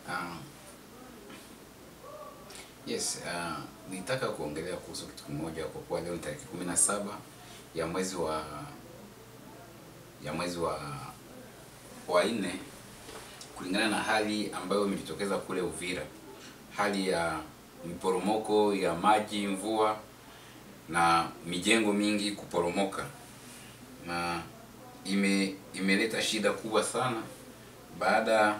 Ah, yes, uh, nitaka kuongelea kuhusu kitu kimoja kwa kuwa leo ni tarehe kumi na saba ya mwezi wa ya mwezi wa wa nne kulingana na hali ambayo imejitokeza kule Uvira, hali ya miporomoko ya maji, mvua na mijengo mingi kuporomoka, na ime imeleta shida kubwa sana baada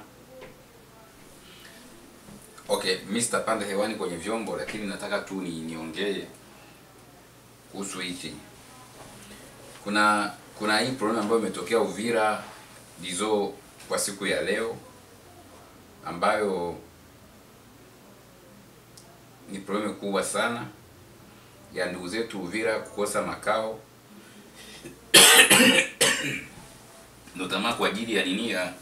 Okay, mimi sitapanda hewani kwenye vyombo, lakini nataka tu ni niongee kuhusu hiki. Kuna kuna hii problem ambayo imetokea Uvira dizo kwa siku ya leo, ambayo ni problem kubwa sana ya ndugu zetu Uvira kukosa makao notama kwa ajili ya nini ya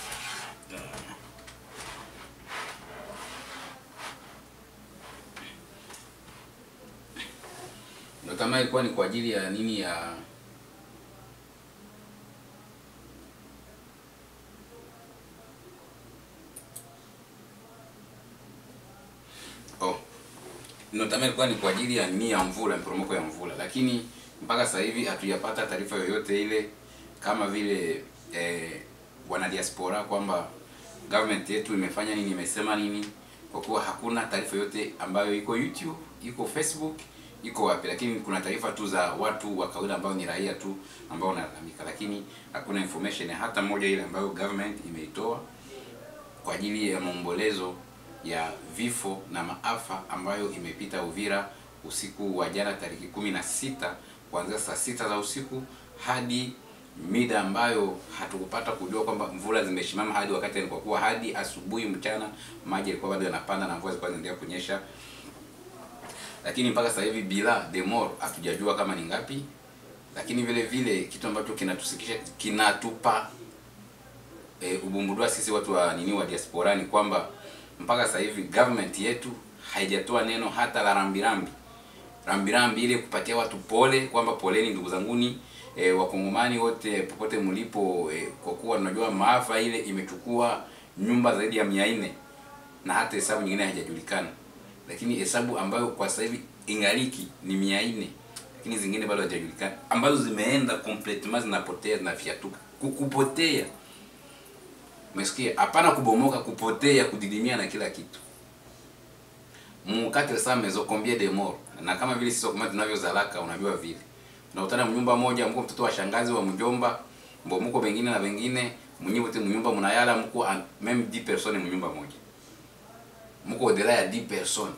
Ndio kama ilikuwa ni kwa ajili ya nini ya oh, ndio kama ilikuwa ni kwa ajili ya nini ya mvula, mporomoko ya mvula, lakini mpaka sasa hivi hatujapata taarifa yoyote ile kama vile eh, wana diaspora kwamba government yetu imefanya nini, imesema nini, kwa kuwa hakuna taarifa yoyote ambayo iko YouTube, iko Facebook iko wapi, lakini kuna taarifa tu za watu wa kawaida ambao ni raia tu ambao wanalalamika, lakini hakuna information hata moja ile ambayo government imeitoa kwa ajili ya maombolezo ya vifo na maafa ambayo imepita Uvira usiku wa jana tariki kumi na sita kuanzia saa sita za usiku hadi mida ambayo hatukupata kujua kwamba mvula zimeshimama hadi wakati, kwa kuwa hadi asubuhi mchana maji yalikuwa bado yanapanda na mvua zilikuwa zinaendelea kunyesha lakini mpaka sasa hivi bila demor hatujajua kama ni ngapi, lakini vile vile kitu ambacho kinatusikisha kinatupa e, ubumbudua sisi watu wa nini wa diaspora ni kwamba mpaka sasa hivi government yetu haijatoa neno hata la rambirambi rambirambi ile kupatia watu pole kwamba poleni ndugu zanguni e, wakongomani wote popote mlipo e, kwa kuwa tunajua maafa ile imechukua nyumba zaidi ya mia nne na hata hesabu nyingine haijajulikana lakini hesabu ambayo kwa sasa hivi ingaliki ni mia nne lakini zingine bado hazijajulikana ambazo zimeenda completement zinapotea zinafiatuka kupotea umesikia hapana kubomoka kupotea kudidimia na kila kitu mukate sa mezo combien de mort na kama vile sisi kama tunavyozalaka unajua vile unakutana mnyumba moja mko mtoto wa shangazi wa mjomba mbo mko wengine na wengine mnyiwe wote mnyumba mnayala mko même 10 personnes mnyumba moja mko au-delà ya 10 personnes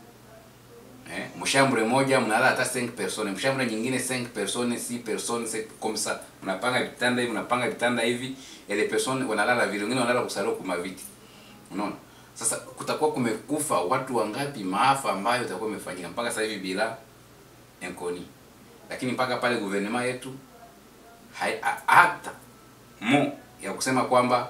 eh, mshambre moja mnalala hata 5 personnes, mshambre nyingine 5 personnes, 6 personnes, c'est comme ça. Mnapanga vitanda hivi, mnapanga vitanda hivi, et les personnes wanalala vile, wengine wanalala kusalo kwa viti. Unaona? Sasa kutakuwa kumekufa watu wangapi, maafa ambayo itakuwa imefanyika mpaka sasa hivi bila enkoni. Lakini mpaka pale gouvernement yetu hai, hata mo ya kusema kwamba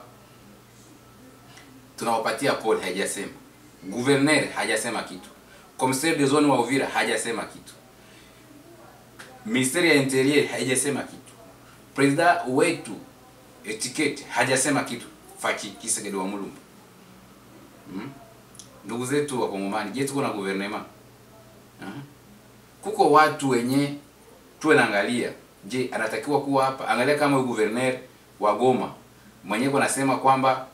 tunawapatia pole haijasema. Gouverneur hajasema kitu. Commissaire de zone wa Uvira hajasema kitu. Ministeri ya Interior haijasema kitu. President wetu etiquette hajasema kitu. Fachi Kisegede wa Mulumba. Hmm? Ndugu zetu wa Kongomani, je, tuko na gouvernement? Hmm? Kuko watu wenye tuwe naangalia. Je, anatakiwa kuwa hapa? Angalia kama huyu gouverneur wa Goma mwenyewe anasema kwamba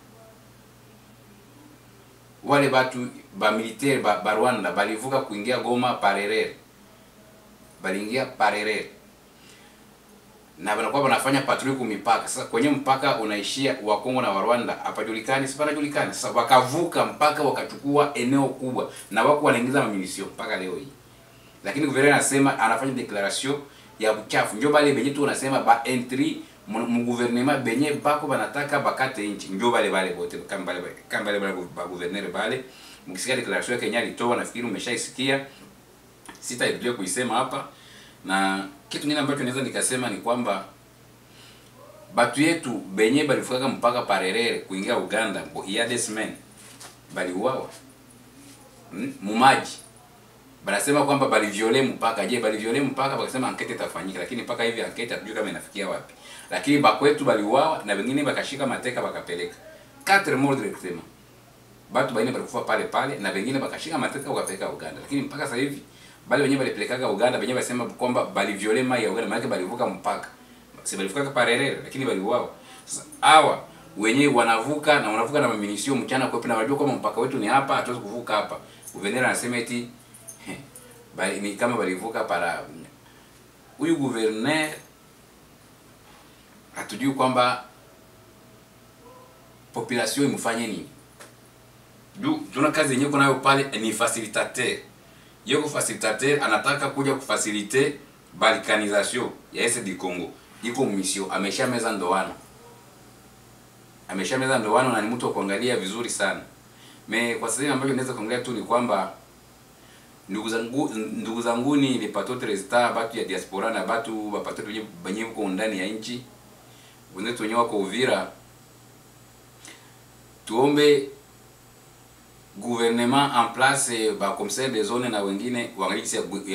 wale batu ba militaire ba, ba Rwanda balivuka kuingia Goma parerere, baliingia parerere na wanakuwa wanafanya patroli ku mipaka. Sasa kwenye mpaka unaishia wa Kongo na wa Rwanda hapajulikani, si panajulikani. Sasa wakavuka mpaka wakachukua eneo kubwa, na wako wanaingiza mamilisio mpaka leo hii, lakini guverneur anasema anafanya declaration ya uchafu, ndio bale benye tu unasema ba entry mu gouvernement benye bako banataka bakate inchi, ndio bale bale bote kama bale kama bale bale ba gouvernement bale. Mkisikia declaration yake Kenya alitoa, nafikiri umeshaisikia, sitairudia kuisema hapa. Na kitu kingine ambacho naweza nikasema ni kwamba batu yetu benye balifukaga mpaka parerere kuingia Uganda, Bohiadesmen baliuawa hmm? mumaji banasema kwamba baliviole mpaka. Je, baliviole mpaka? Bakasema ankete itafanyika, lakini mpaka hivi ankete hatujui kama inafikia wapi. Lakini bakwetu baliuawa na wengine bakashika mateka bakapeleka quatre morts directement batu baine balikufa pale pale na wengine bakashika mateka wakapeleka Uganda, lakini mpaka sasa hivi bale wenyewe balipelekaga Uganda, wenyewe basema kwamba baliviole mai ya Uganda, maana balivuka mpaka, si balivuka parerere, lakini baliuawa. Sasa hawa wenyewe wanavuka na wanavuka na maminisio mchana kwepe, na wanajua kwamba mpaka wetu ni hapa, hatuwezi kuvuka hapa. Guverneur anasema eti bali ni kama balivuka para huyu guverneur hatujui kwamba population imfanye nini juu tuna kazi yenyewe kunayo pale ni facilitateur yeko facilitateur anataka kuja kufasilite balkanisation ya Est du Congo iko mission amesha meza ndoano amesha meza ndoano na ni mtu wa kuangalia vizuri sana me kwa sasa ambacho naweza kuangalia tu ni kwamba ndugu zangu ndugu zangu ni le patote resta batu ya diaspora na batu bapatote wenye benye uko ndani ya nchi wenzetu wenyewe wako Uvira tuombe gouvernement en place ba commissaire de zone na wengine waangalie ya, ya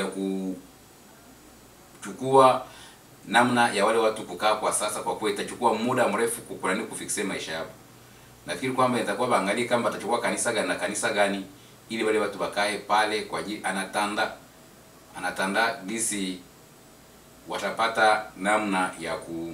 kuchukua namna ya wale watu kukaa kwa sasa, kwa kuwa itachukua muda mrefu kukurani kufikise maisha yao. Nafikiri kwamba itakuwa baangalie kama atachukua kanisa gani na kanisa gani, ili wale watu bakae pale kwa ajili anatanda anatanda gisi watapata namna ya ku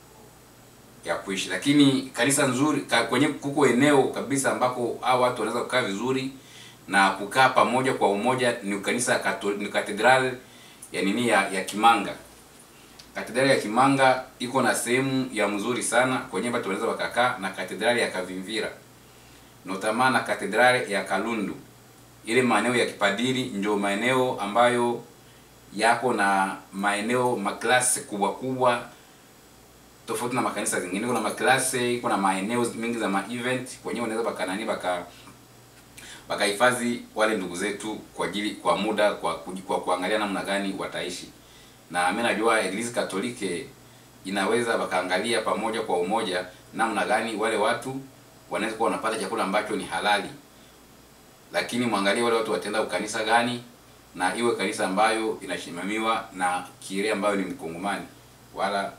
ya kuishi, lakini kanisa nzuri ka, kwenye kuko eneo kabisa ambako hao watu wanaweza kukaa vizuri na kukaa pamoja kwa umoja ni kanisa katol, ni katedral ya nini ya, ya Kimanga. Katedrali ya Kimanga iko na sehemu ya mzuri sana kwenye watu wanaweza wakakaa, na katedrali ya Kavimvira notama na katedrali ya Kalundu. Ile maeneo ya kipadiri ndio maeneo ambayo yako na maeneo maklasi kubwa kubwa tofauti na makanisa zingine. Kuna maklase, kuna maeneo mengi za ma-event kwenye wanaweza bakanani baka bakahifadhi wale ndugu zetu kwa ajili kwa muda kwa, kwa kuangalia namna gani wataishi, na mimi najua Eglise Katolike inaweza bakaangalia pamoja kwa umoja namna gani wale watu wanaweza kuwa wanapata chakula ambacho ni halali, lakini mwangalie wale watu watenda ukanisa gani, na iwe kanisa ambayo inasimamiwa na kire ambayo ni mkongomani wala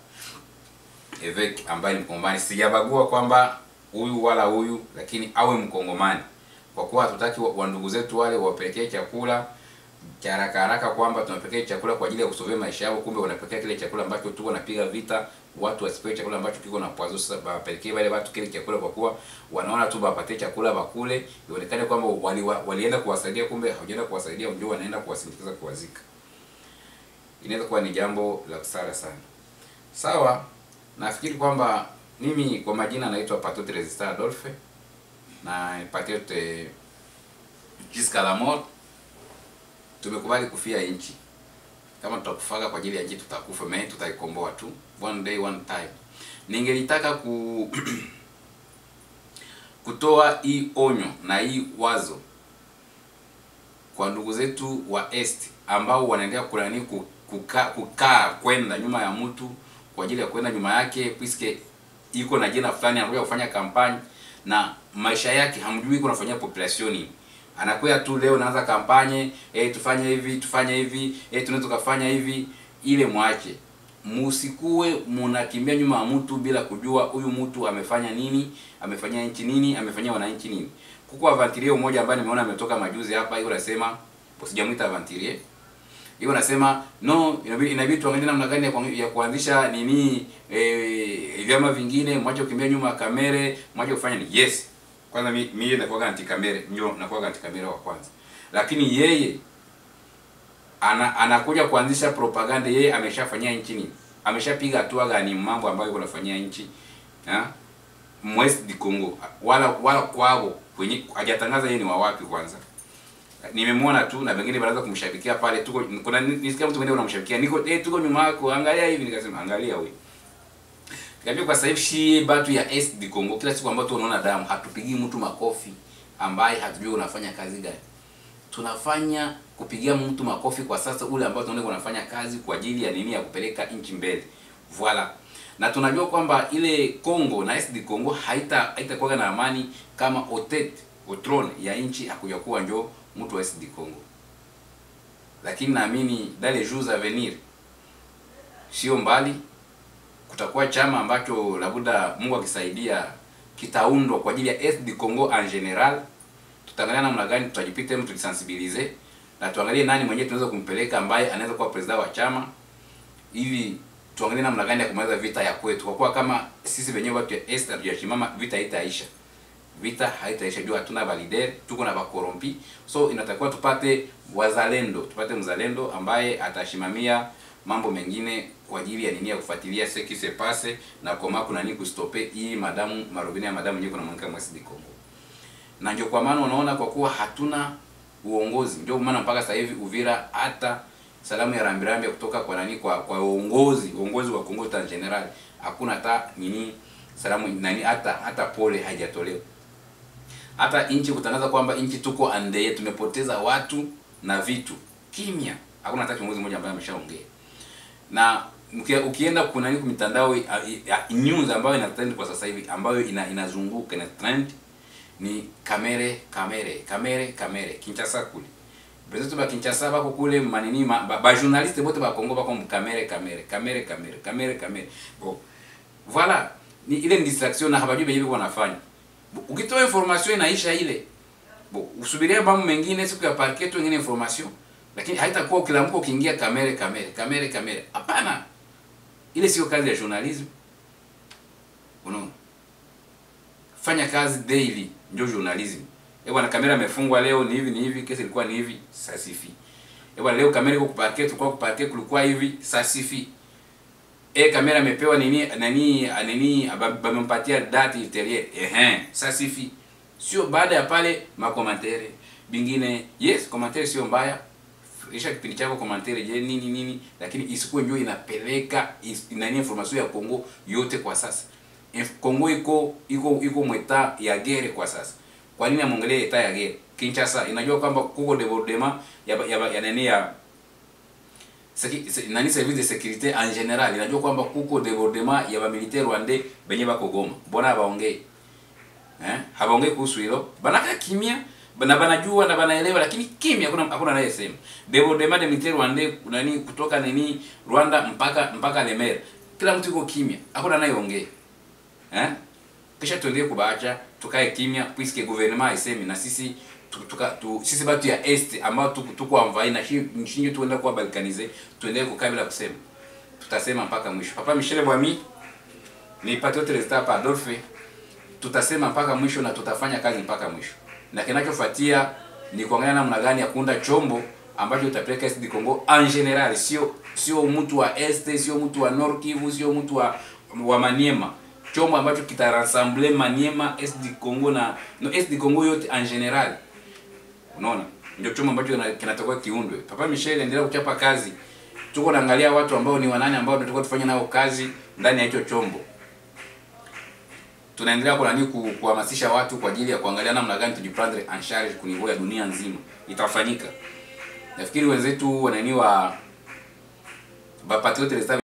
evek ambaye ni mkongomani. Sijabagua kwamba huyu wala huyu, lakini awe mkongomani, kwa kuwa hatutaki wa ndugu zetu wale wapelekee chakula cha haraka haraka, kwamba tunapelekea chakula kwa ajili ya kusovea maisha yao, kumbe wanapelekea kile chakula ambacho tuko napiga vita watu wasipewe chakula ambacho kiko na poison. Sasa bapelekee wale watu kile chakula, kwa kuwa wanaona tu bapatie chakula bakule, ionekane kwamba wali, walienda kuwasaidia, kumbe hawajaenda kuwasaidia, ndio wanaenda kuwasindikiza kuwazika. Inaweza kuwa ni jambo la kusara sana. Sawa. Nafikiri kwamba mimi kwa majina naitwa Patriot Resistant Adolphe na Patriot jusqu'à la mort. Tumekubali kufia nchi. Kama tutakufaga kwa ajili ya nchi tutakufa, mimi tutaikomboa tu one day one time. Ningelitaka ku kutoa hii onyo na hii wazo kwa ndugu zetu wa Est ambao wanaendelea kulani kukaa kukaa kwenda nyuma ya mtu kwa ajili ya kwenda nyuma yake, puisque iko na jina fulani, anakuja kufanya kampani na maisha yake hamjui iko nafanyia population. Anakuja tu leo naanza kampanye, eh, tufanye hivi tufanye hivi, eh, tunaweza tukafanya hivi, ile mwache. Musikue munakimbia nyuma ya mtu bila kujua huyu mtu amefanya nini, amefanyia nchi nini, amefanyia wananchi nini. Kuko avanturier mmoja ambaye nimeona ametoka majuzi hapa, yuko anasema, usijamuita avanturier hiyo nasema no, inabidi inabidi tuangalie namna gani ya kuanzisha nini eh, vyama vingine, mwache kukimbia nyuma ya kamera, mwache kufanya ni yes. Kwanza mimi mimi nakuwa anti kamera, ndio nakuwa anti kamera wa kwanza. Lakini yeye ana anakuja kuanzisha propaganda, yeye ameshafanyia nchi nini? Ameshapiga hatua gani mambo ambayo kunafanyia nchi? Ha? Mwest di Congo wala wala kwao kwenye hajatangaza yeye ni wa wapi kwanza nimemwona tu na wengine wanaanza kumshabikia pale, tuko kuna nisikia mtu mwingine unamshabikia, niko eh, tuko nyuma yako, angalia hivi. Nikasema angalia wewe, nikamwambia kwa sasa hivi shi batu ya Est du Congo, kila siku ambayo tunaona damu, hatupigii mtu makofi ambaye hatujui unafanya kazi gani. Tunafanya kupigia mtu makofi kwa sasa ule ambao tunaona unafanya kazi kwa ajili ya nini, ya kupeleka nchi mbele. Voila. Na tunajua kwamba ile Congo na Est du Congo haita haitakuwa na amani kama otet otron ya nchi hakuja kuwa njoo mtu wa SD Congo, lakini naamini dans les jours à venir, sio mbali, kutakuwa chama ambacho labda Mungu akisaidia kitaundwa kwa ajili ya SD Congo en general, tutaangalia namna gani tutajipita mtu tulisensibilize na tuangalie nani mwenyewe tunaweza kumpeleka ambaye anaweza kuwa president wa chama ili tuangalie namna gani ya kumaliza vita ya kwetu, kwa kuwa kama sisi wenyewe watu ya Est hatujashimama, vita haitaisha, vita haitaisha juu hatuna valider, tuko na bakorompi. So inatakiwa tupate wazalendo, tupate mzalendo ambaye atashimamia mambo mengine kwa ajili ya nini, ya kufuatilia ce qui se passe na koma kuna nini kustope hii madamu marobini ya madamu nyeko na mwanamke mwasi Kongo. Na ndio kwa maana unaona, kwa kuwa hatuna uongozi, ndio maana mpaka sasa hivi Uvira hata salamu ya rambirambi kutoka kwa nani kwa kwa uongozi uongozi wa Kongo ta general hakuna hata nini salamu nani hata hata pole haijatolewa. Hata nchi kutangaza kwamba nchi tuko ande tumepoteza watu na vitu, kimya, hakuna hata kiongozi mmoja ambaye ameshaongea. Na mkia- ukienda kuna nini mitandao ya- ya news ambayo ina trend kwa sasa hivi ambayo ina inazunguka ina trend ni kamere kamere kamere kamere Kinshasa kule Bezetu ba Kinshasa bako kule manini ma, ba, ba journaliste bote ba Kongo bako kamere kamere kamere kamere kamere kamere bon voilà ni ile ni distraction na habajui benye biko wanafanya Bo, ukitoa information inaisha ile bo usubiria mambo mengine siku ya parquet tu ingine information lakini haitakuwa kila mko ukiingia kamere kamere kamere kamere hapana ile sio kazi ya journalism unaona fanya kazi daily ndio journalism eh bwana kamera imefungwa leo ni hivi ni hivi kesi ilikuwa ni hivi sasifi eh bwana leo kamera iko kuparke tulikuwa kuparke kulikuwa hivi sasifi eh kamera imepewa nini nani nani bamempatia date ultérieure ehe sasifi sio baada ya pale makomantere bingine yes komantere sio mbaya isha kipindi chako komantere je nini nini lakini isikuwe ndio inapeleka is, nani information ya Kongo yote kwa sasa Inf- Kongo iko iko iko mweta ya gere kwa sasa. Kwa nini amwongelee eta ya gere? Kinshasa inajua kwamba kuko debordement ya ya, ya, ya nani ya seki, se, nani service de sécurité en general inajua kwamba kuko debordement ya ba militaire rwandais benye bako Goma. Mbona hawaongei? Eh? Hawaongei kuhusu hilo. Banaka kimya na banajua na banaelewa lakini kimya hakuna hakuna anayesema. Debordement de militaire rwandais nani kutoka nini Rwanda mpaka mpaka Lemera. Kila mtu yuko kimya. Hakuna anayeongea. Eh? Kisha tuendelee kubaacha tukae kimya puisque gouvernement haisemi na sisi tu, tuka, tu, sisi batu ya est ambao tuko tuko amvai na shi- shinyo tuenda kuwa balkanize tuendelee kukaa bila kusema. Tutasema mpaka mwisho. Papa Michel Bwami ni patriote restant hapa Adolphe. Tutasema mpaka mwisho na tutafanya kazi mpaka mwisho. Na kinachofuatia ni kuangalia namna gani ya kuunda chombo ambacho utapeleka SD Congo en general, sio sio mtu wa Est, sio mtu wa Nord Kivu, sio mtu wa wa Maniema. Chombo ambacho kitarassemble Maniema, SD Congo na no SD Congo yote en general. Unaona? Ndio chombo ambacho kina- kinatakiwa kiundwe. Papa Michel endelea kuchapa kazi. Tuko naangalia watu ambao ni wanani ambao tunatakiwa tufanye nao kazi ndani ya hicho chombo tunaendelea kwa nani ku- kuhamasisha watu kwa ajili ya kuangalia namna gani tujiprendre en charge kwa niveau ya dunia nzima itafanyika. Nafikiri wenzetu wanani wa ba patriote